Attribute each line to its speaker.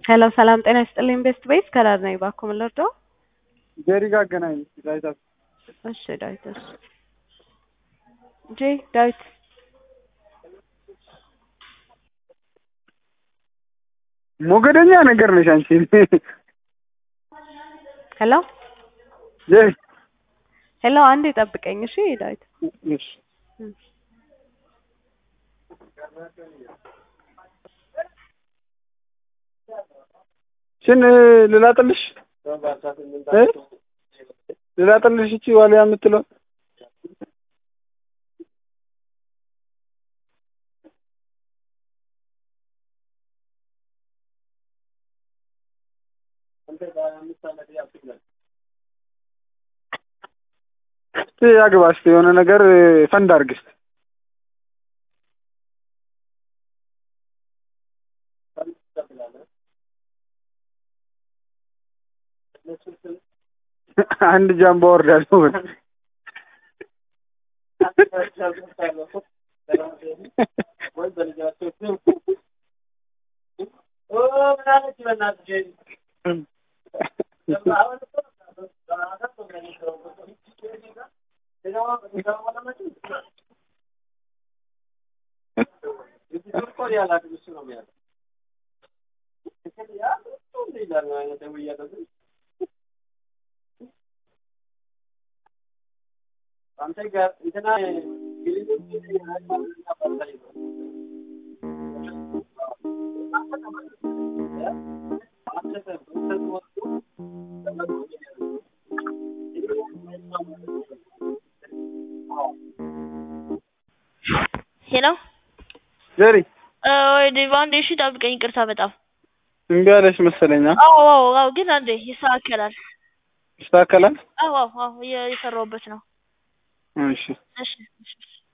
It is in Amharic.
Speaker 1: ሄሎ ሰላም ጤና ይስጥልኝ ቤስት ቤት ከዳር ነኝ እባክዎ ምን ልርዳዎ?
Speaker 2: ጄሪ ጋር አገናኝ ዳዊት
Speaker 1: እሺ ዳዊት እሺ ጄ ዳዊት
Speaker 2: ሞገደኛ ነገር ነሽ አንቺ።
Speaker 1: ሄሎ
Speaker 2: ጄሪ
Speaker 1: ሄሎ አንዴ ጠብቀኝ እሺ ዳዊት
Speaker 2: እሺ ሽን ልላጥልሽ እ ልላጥልሽ እቺ ዋልያ የምትለው እስቲ ያግባ እስቲ የሆነ ነገር ፈንድ አድርግ እስቲ አንድ ጃምቦ ወርዳለሁ።
Speaker 3: ሄሎ
Speaker 2: ጄሪ
Speaker 3: ወይ ዴቭ አንዴ እሺ ጠብቀኝ ይቅርታ በጣም
Speaker 2: እምቢ አለሽ መሰለኝ። አ?
Speaker 3: አዎ አዎ አዎ ግን አንዴ ይስተካከላል
Speaker 2: ይስተካከላል።
Speaker 3: አዎ አዎ አዎ እየ- እየሰራሁበት ነው
Speaker 2: እሺ
Speaker 3: እሺ እሺ